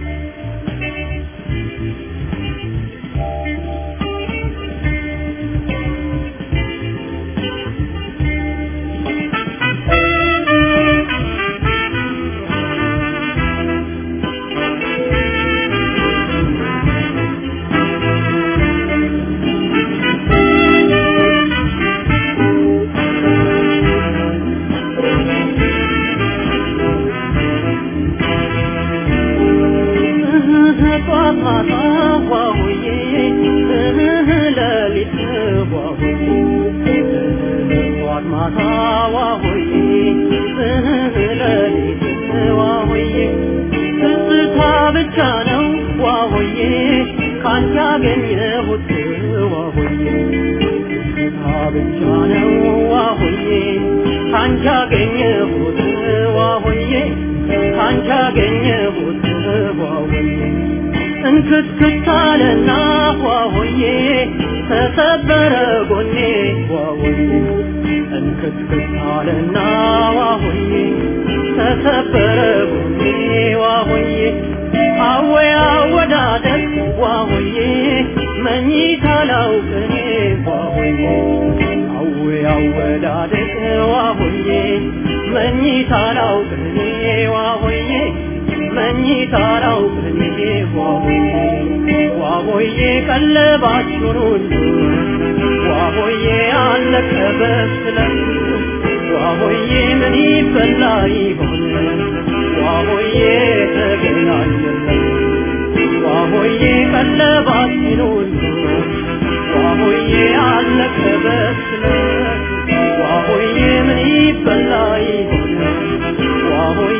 Speaker 4: እንክትክታለና ዋሆዬ ተሰበረ ጎኔ ዋሆዬ እንክትክታለና ዋሆዬ ተሰበረ ጎኔ ዋሆዬ አወያ ወዳደቅ ዋሆዬ መኝታ ላውቅኔ ዋሆዬ አወያ ወዳደቅ ዋሆዬ መኝታ ላውቅኔ ዋሆዬ መኝታ ላውቅኔ ዋሆዬ ዋሆዬ ቀለባችሁን ሁሉ ዋሆዬ አለቀ በስለት ዋሆዬ ምን ይበላ ይሆን ዋሆዬ ተገናኘለት ዋሆዬ ቀለባችን ሁሉ ዋሆዬ አለቀ በስለት ዋሆዬ ምን ይበላ ይሆን ዋሆዬ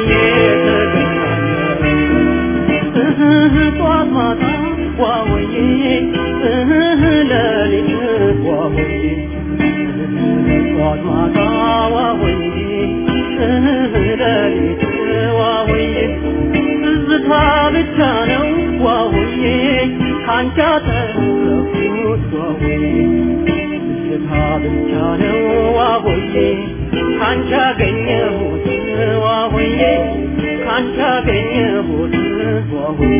Speaker 4: ተገናኘለት ጧት ማታ ዋሆዬ ሌሊት ዋሆዬ ጧት ማታ ዋሆዬ ሌሊት ዋሆዬ ትዝታ ብቻ ነው ዋሆዬ ካንቺ አተረፍኩት ዋሆዬ ትዝታ ብቻ ነው ዋሆዬ ካንቺ አገኘሁት ዋሆዬ ካንቺ አገኘሁት ዋሆዬ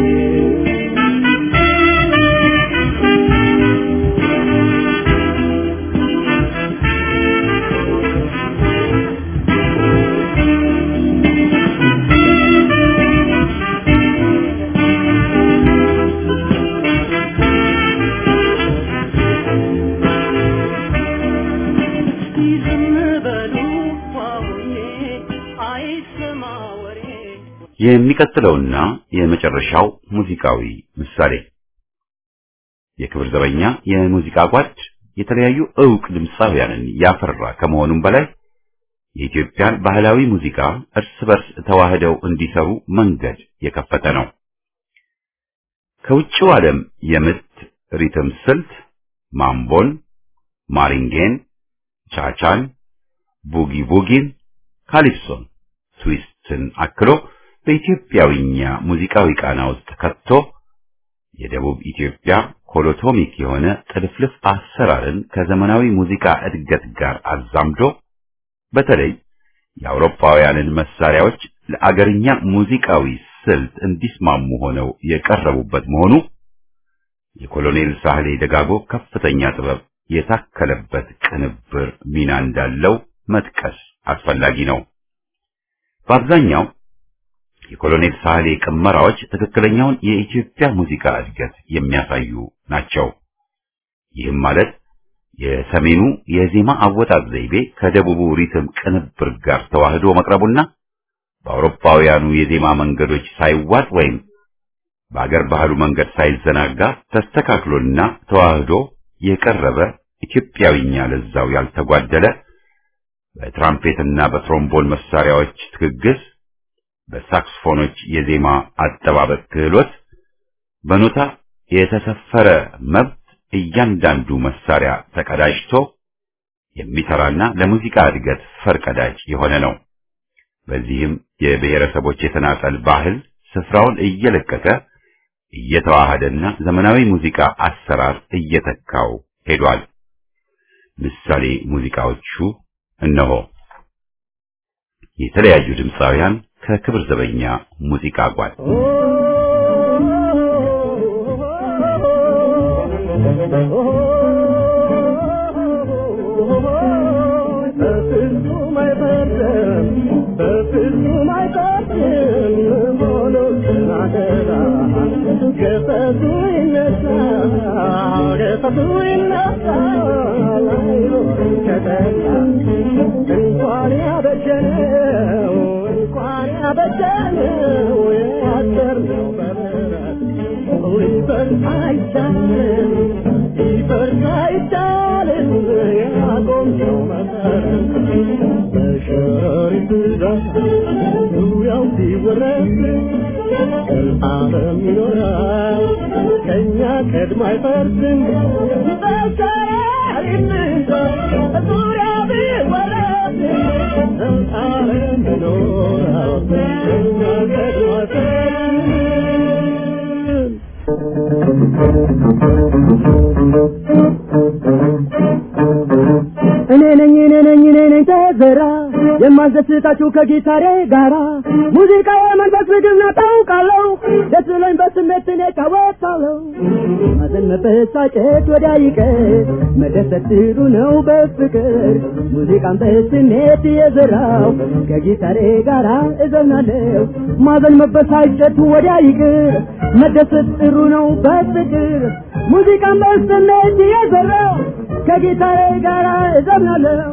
Speaker 1: የሚቀጥለውና የመጨረሻው ሙዚቃዊ ምሳሌ የክብር ዘበኛ የሙዚቃ ጓድ የተለያዩ ዕውቅ ድምፃውያንን ያፈራ ከመሆኑም በላይ የኢትዮጵያን ባህላዊ ሙዚቃ እርስ በርስ ተዋህደው እንዲሰሩ መንገድ የከፈተ ነው። ከውጭው ዓለም የምት ሪትም ስልት ማምቦን፣ ማሪንጌን፣ ቻቻን፣ ቡጊ ቡጊን፣ ካሊፕሶን፣ ትዊስትን አክሎ በኢትዮጵያዊኛ ሙዚቃዊ ቃና ውስጥ ከቶ የደቡብ ኢትዮጵያ ኮሎቶሚክ የሆነ ጥልፍልፍ አሰራርን ከዘመናዊ ሙዚቃ እድገት ጋር አዛምዶ በተለይ የአውሮፓውያንን መሳሪያዎች ለአገርኛ ሙዚቃዊ ስልት እንዲስማሙ ሆነው የቀረቡበት መሆኑ የኮሎኔል ሳህሌ ደጋጎ ከፍተኛ ጥበብ የታከለበት ቅንብር ሚና እንዳለው መጥቀስ አስፈላጊ ነው። በአብዛኛው የኮሎኔል ሳህሌ ቅመራዎች ትክክለኛውን የኢትዮጵያ ሙዚቃ እድገት የሚያሳዩ ናቸው። ይህም ማለት የሰሜኑ የዜማ አወጣጥ ዘይቤ ከደቡቡ ሪትም ቅንብር ጋር ተዋህዶ መቅረቡና በአውሮፓውያኑ የዜማ መንገዶች ሳይዋጥ ወይም በአገር ባህሉ መንገድ ሳይዘናጋ ተስተካክሎና ተዋህዶ የቀረበ ኢትዮጵያዊኛ ለዛው ያልተጓደለ በትራምፔትና በትሮምቦን መሳሪያዎች ትግግዝ በሳክስፎኖች የዜማ አጠባበቅ ክህሎት በኖታ የተሰፈረ መብት እያንዳንዱ መሳሪያ ተቀዳጅቶ የሚሰራና ለሙዚቃ እድገት ፈርቀዳጅ የሆነ ነው። በዚህም የብሔረሰቦች የተናጠል ባህል ስፍራውን እየለቀቀ እየተዋሃደና ዘመናዊ ሙዚቃ አሰራር እየተካው ሄዷል። ምሳሌ ሙዚቃዎቹ እነሆ። የተለያዩ ድምፃውያን ከክብር ዘበኛ ሙዚቃ ጓድ
Speaker 4: እንኳን ያበጀነው እንኳን ያበጀነው ያሰርነው በምሕረት ሊፈርስ አይቻልም ሊፈርስ አይቻልም ያቆምነው መሰረት በሸሪት ብዛት ዙሪያው ሲወረስ ዓለም ይኖራል ከእኛ ቀድሞ አይፈርስም በሸሪት ብዛት ዙሪያው ቢወረስ ዓለም ይኖራል ከእኛ ቀድሞ አይፈርስም እኔ ነኝ እኔ ነኝ እኔ ነኝ ተዘራ የማስደስታችሁ ከጊታሬ ጋራ ሙዚቃ የመንፈስ ምግብ ነው ታውቃለሁ ደስ ብሎኝ በስሜት እኔ እጫወታለሁ ማዘን መበሳጨት ወዲያ ይቀር መደሰት ጥሩ ነው በፍቅር ሙዚቃን በስሜት የዘራው ከጊታሬ ጋራ እዘምናለሁ ማዘን መበሳጨት ወዲያ ይቅር መደሰት ጥሩ ነው በፍቅር ሙዚቃን በስሜት የዘራው ከጊታሬ ጋራ እዘምናለሁ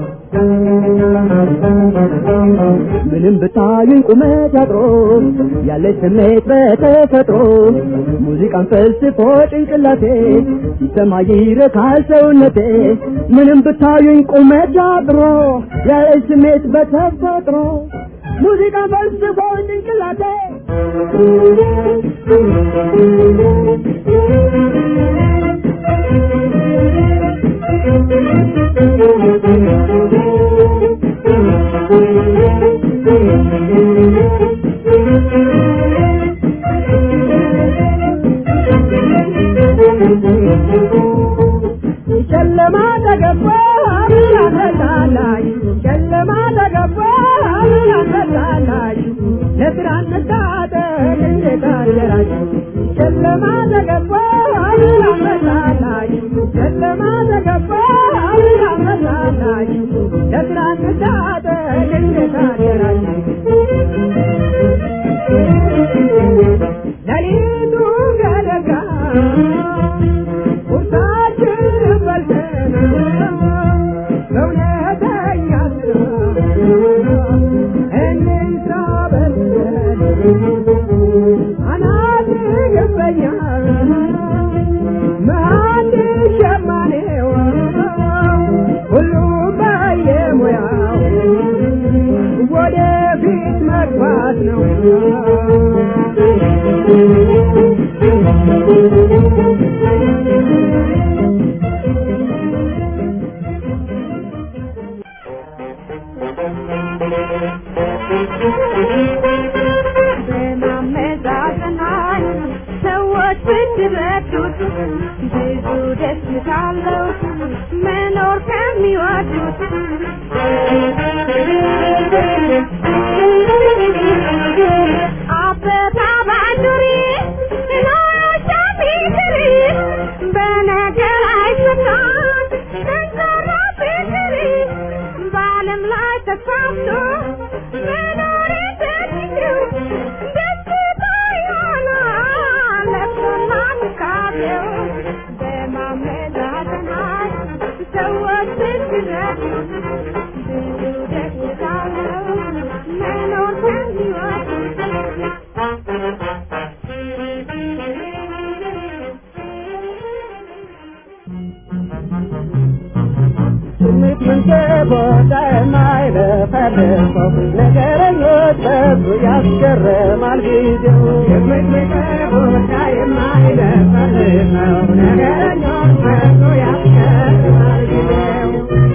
Speaker 4: ምንም ብታዩኝ ቁመት ያጥሮ ያለች ስሜት በተፈጥሮ ሙዚቃን ፈልስፎ ጭንቅላቴ ሲሰማ ይረካል ሰውነቴ ምንም ብታዩኝ ቁመት ያጥሮ ያለች ስሜት በተፈጥሮ ሙዚቃን ፈልስፎ ጭንቅላቴ ጨለማ ተገባ አብራተታላሽ ጨለማ ተገባ አብራተታላሽ ለስራ እንታጠቅ እንዴት አደራችሁ ጨለማ ተገባ አብራተታላሽ ጨለማ ተገባ አብራተታላሽ ለስራ እንታጠቅ እንዴት አደራችሁ ሌሊቱ ገደጋ ቁርሳችንን በልተን በእውነተኛ ስራ እንስራ በልተን
Speaker 6: ከሚወዱት ብዙ ደስታ አለው መኖር ከሚወዱት አበባ ባንዱሪ ኖሮሻ ቢትሪ በነገር አይሰታም ጠንካራ ፍቅሪ በዓለም ላይ ተስፋፍቶ መኖር ተችግሩ ደስታ ይሆናል ለቅሶና ትካዜው በማመዛዘናት ሰዎች ስትረዱ ብዙ ደስታ ነው መኖር
Speaker 4: ስሜት መንገቦታ የማይለፈልፈው ነገረኞች በዙ ያስገርማል ጊዜው ስሜት መንገቦታ የማይለፈልፈው ነገረኞች በዙ ያስገርማል ጊዜው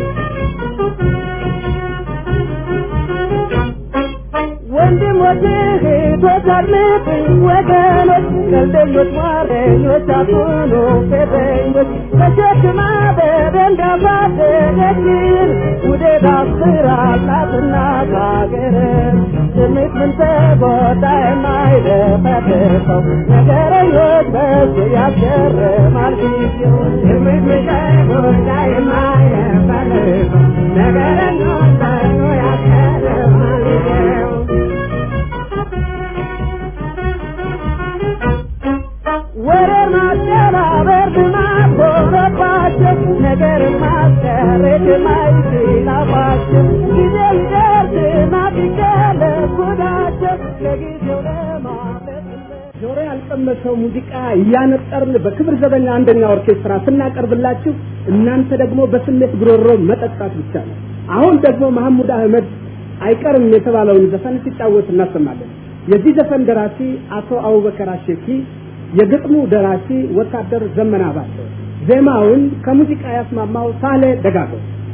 Speaker 4: ወንድሞች እህቶች አድምጡኝ ወገኖች ቀልደኞች ሟረኞች አትሁኑ ፌዘኞች ተሸክማ በደንብ ያሳደገችን ውዴት አስራላትና ካገርን ስሜት ምን ተጎዳ የማይለፈልፈው ነገረኞች በሱ ያስገርማል ጊዜው ስሜት ምን ተጎዳ የማይለፈልፈው ነገረኞች በሱ ያስገርማል ጊዜው ወሬር ማደናበር ልማድ ሆነባቸው ነገር ማስቀረት የማይችላባቸው ጊዜ ሊደርስ ማፊቀለት ጉዳቸው ለጊዜው ለማለት ጆሮ ያልቀመሰው ሙዚቃ እያነጠርን በክብር ዘበኛ አንደኛ ኦርኬስትራ ስናቀርብላችሁ እናንተ ደግሞ በስሜት ጉሮሮ መጠጣት ብቻ ነው። አሁን ደግሞ መሐሙድ አህመድ አይቀርም የተባለውን ዘፈን ሲጫወት እናሰማለን። የዚህ ዘፈን ደራሲ አቶ አቡበከር አሸኪ፣ የግጥሙ ደራሲ ወታደር ዘመና ባተ፣ ዜማውን ከሙዚቃ ያስማማው ሳሌ ደጋጎ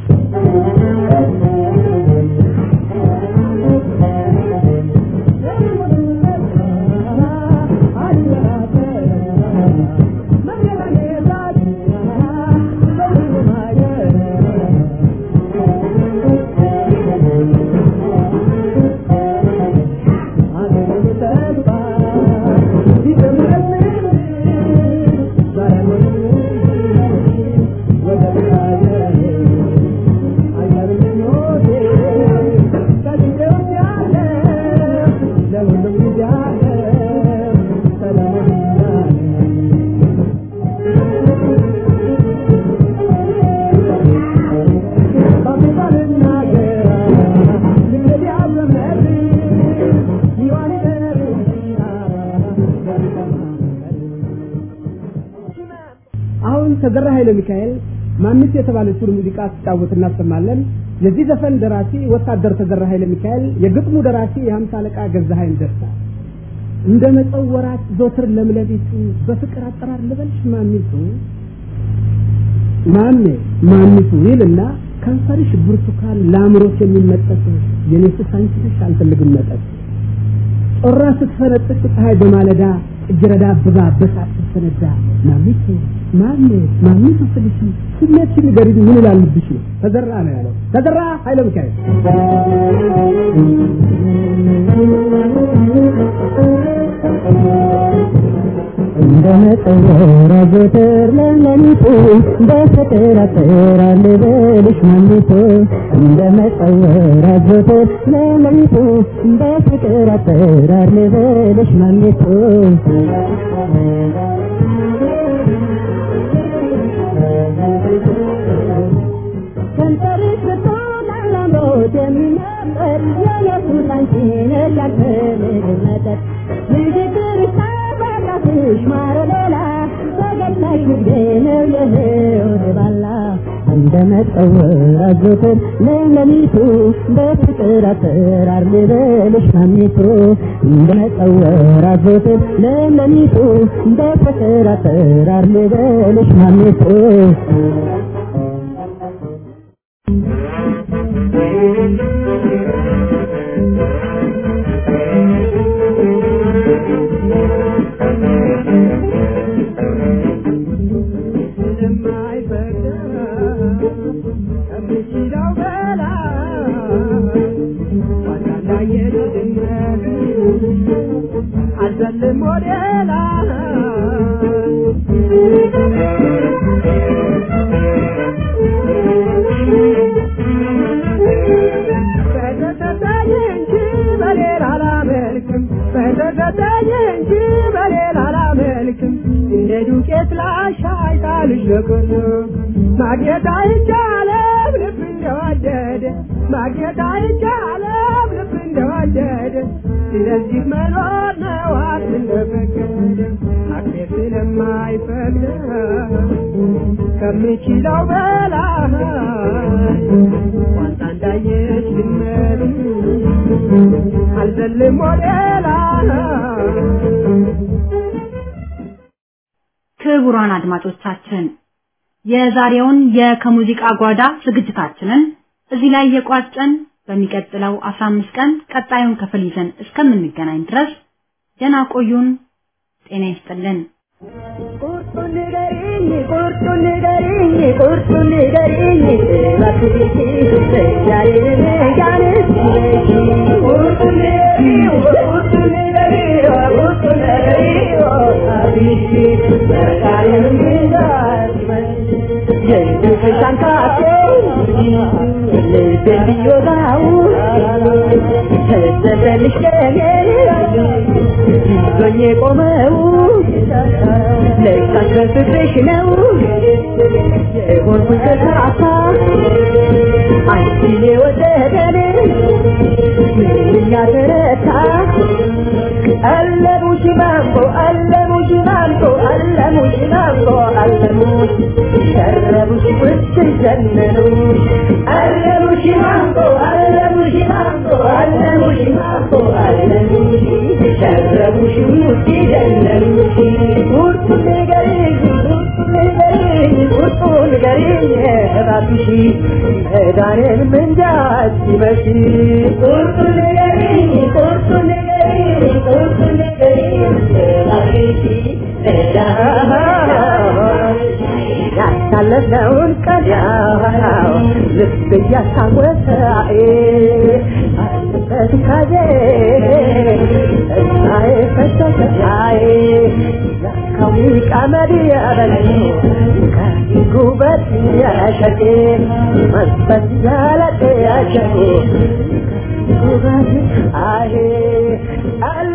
Speaker 4: አሁን ተዘራ ኃይለ ሚካኤል ማንስ የተባለችውን ሙዚቃ ሲጫወት እናሰማለን። የዚህ ዘፈን ደራሲ ወታደር ተዘራ ኃይለ ሚካኤል፣ የግጥሙ ደራሲ የሀምሳ አለቃ ገዛሀኝ ደስታ። እንደ መጸወራት ዞትር ለምለቢቱ በፍቅር አጠራር ልበልሽ ማሚቱ ማሜ ማሚቱ ይልና ከንፈርሽ ብርቱካን ለአእምሮት የሚመጠጥ የኔ ሱስ አንቺ ነሽ አልፈልግም መጠጥ ጮራ ስትፈነጥቅ ፀሐይ በማለዳ እጅረዳ አብባ በሳት ስትፈነዳ ማሚቱ ማሜ ማሚቱ ስልሽ ስሜትሽን ንገሪኝ ምን እላልብሽ ነው ተዘራ ነው ያለው ተዘራ ኃይለ ሚካኤል
Speaker 7: እንደ መጠወር ዘወትር ለሌሊቱ በፍቅር አጥራል ልበልሽ ማሚቱ እንደ መጠወር ዘወትር ለሌሊቱ በፍቅር አጥራል ልበልሽ ማሚቱ ከንፈርሽ ብታላላምሮት የሚነበር የየሱስ አንቺ ነሽ ያልፈልግ መጠጥ ንግግርሽ ተባራፍሽ ማረሌላ በገላሽ ንግዴ ነው የህይወት ባላ እንደ መጠወር አዘወትር ለሌሊቱ በፍቅር አጠራር ልበልሽ ማሚቱ እንደ መጠወር አዘወትር ለሌሊቱ በፍቅር አጠራር ልበልሽ ማሚቱ አልዘልም ወደ ላይ በተሰጠኝ እንጂ በሌላ አላመልክም በተሰጠኝ እንጂ በሌላ አላመልክም እንደ ዱቄት ላሻይ ታልሽ ለቀለቅ ማግኘት አይቻለም ልብ እንደወደደ ማግኘት አይቻለም ልብ እንደወደደ ስለዚህ መኖር ነው አቅም እንደፈቀደ አቅሜ ስለማይፈቅድ ከምችለው በላይ ዋንታ እንዳየች ድመት አልዘልም ወደ ላይ
Speaker 3: ክቡራን አድማጮቻችን የዛሬውን የከሙዚቃ ጓዳ ዝግጅታችንን እዚህ ላይ የቋጨን በሚቀጥለው 15 ቀን ቀጣዩን ክፍል ይዘን እስከምንገናኝ ድረስ ደህና ቆዩን። ጤና ይስጥልን።
Speaker 7: ቁርጡን ንገሪኝ ቁርጡን ንገሪኝ ቁርጡን ንገሪኝ እባክሽ ዛሬን ያንስ ቁርጡን ንገሪኝ ቁርጡን ንገሪኝ ቁርጡን ንገሪኝ አብሽ ዛሬን የልብሽ አንካቴ ልቤን ቢወጋው ተዘለልሽ ለኔ ይዞኝ የቆመው ለካስ በፍቅርሽ ነው የሆንኩት ተሳሳ አንቺን የወደደን ምንኛ ተረታ አለሙሽ ማንጎ አለሙሽ ማንጎ አለሙሽ ማንጎ አለሙሽ ሸረቡሽ ውስጥ ዘነኑ አለሙሽ ማንጎ አለሙሽ ማንጎ አለሙሽ ማንጎ አለሙሽ ሸረቡሽ ውስጥ ዘነኑ ቁርጡ ንገሪኝ ቁርጡ ንገሪኝ ቁርጡ ንገሪኝ እባክሽ መዳኔን ምንዳት ሲመሽ ቁርጡ ንገሪኝ ቁርጡ ንገሪኝ ቁርጡ ንገሪኝ እባክሽ ያሳለፍነውን ቀዳው ልብ እያስታወሰ በትካዜ እሳዬ ፈሰሰ አይ ለካው ቀመድ ያበለው ጉበት ያሸቴ መንፈስ ያለጤ ያሸቴ ጉበት አይ